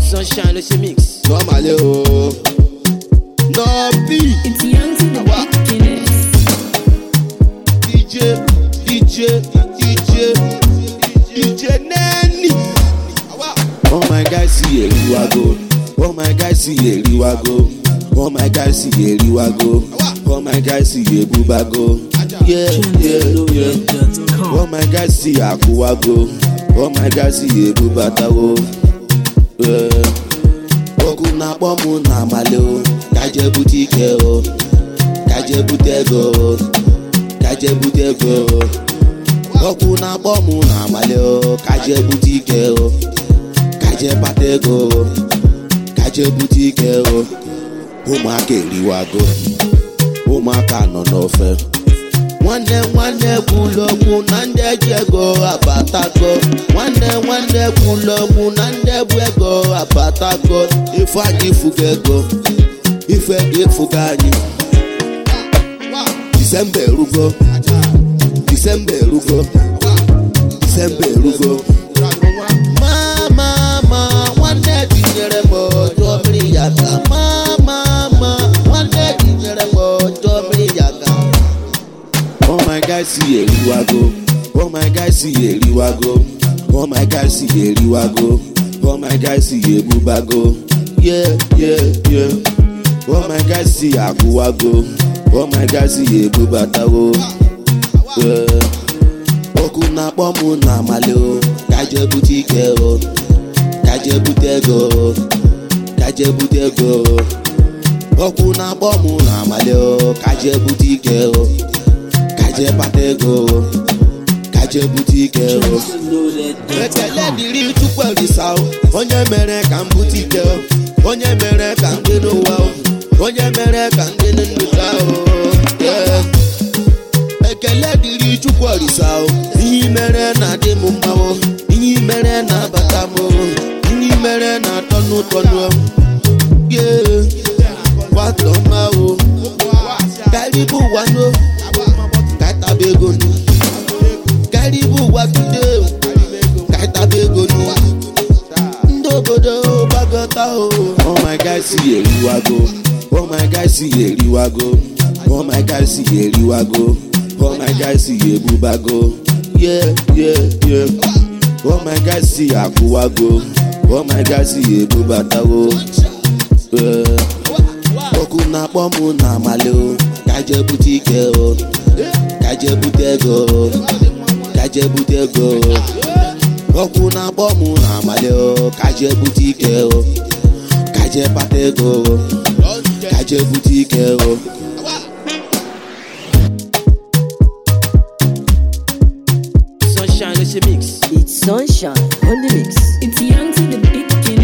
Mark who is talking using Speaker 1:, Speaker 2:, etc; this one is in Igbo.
Speaker 1: Sunshine ló ṣe mix.
Speaker 2: Normally o. Nọ́ọ̀bì.
Speaker 3: It's young to the
Speaker 2: Awa.
Speaker 3: beginners.
Speaker 2: DJ DJ DJ DJ Neni. Oh my guys see Eriwago. Oh my guys see Eriwago. Oh my guys see Eriwago. Oh my guys see Ebubago. Yeah, yeah, yeah. Oh my guys see Akuwago. Oh my guys see Ebubatawo. Yeah. Okwu na-akpọ mụ na amale o. Ka je bute ike o. Ka je bute ego o. Ka je bute ego o. Okwu na-akpọ mụ na amale o. Ka je bute ike o. Ka je kpata ego o. Ka je bute ike o. Ụmụaka eriwago. Ụmụaka nọ n'ofe. nwanne nwanne kwulu okwu na ndị ji ego abatago nwanne nwanne kwulu okwu na ndị bụ ego abatago ife anyị fuga ego ife gị fuga anyị disemba erugo disemba erugo disemba erugo mama ma nwanne tinyere m ọjọọ mmiri ya ka mama ma nwanne tinyere m ọjọọ mmiri ya ka Oh my God, see Eriwago. Oh my God, see Eriwago. Oh my God, see Eriwago. Oh my God, see Ebubago. Yeah, yeah, yeah. Oh my God, see Akuwago. Oh my God, see Ebubatawo. Yeah. Okwu na-akpọ mụ na amale o. Ka je bute ike o. Ka je bute ego o. Ka je bute ego o. Okwu na-akpọ mụ na amale o. Ka je bute ike o. kaje kpata ego o, kaje bute ike o ekele dịrị chukwu olisa o onye mere ka m bute ike o onye mere ka m dị n'ụwa o onye mere ka m dị n'ndụka o Yeah. ekele dịrị chukwu olisa o ihe i mere na-adị m mma o ihe i mere na-abata m o ihe i mere na-atọ n'ụtọnụ o Yeah. kwatọ mma o karibu wano kaitaba ego nu karibu watude o kaitaba ego nu ndị obodo gbagọta o. oh my god si eriwago oh my god si eriwago oh my god si eriwago oh my god si ebubago yeah yeah yeah oh my god si akwụwago oh my god si ebubatawo. Yeah. okwu na-akpọ mụ na amale o ka je bute ike o ka je bute ego o ka je bute ego o okwu na-akpọ mụ na amale o ka je bute ike o ka je kpata ego o ka je bute ike o
Speaker 1: Sunshine ló ṣe mix.
Speaker 4: It's sunshine on the mix.
Speaker 3: It's young to the beginners.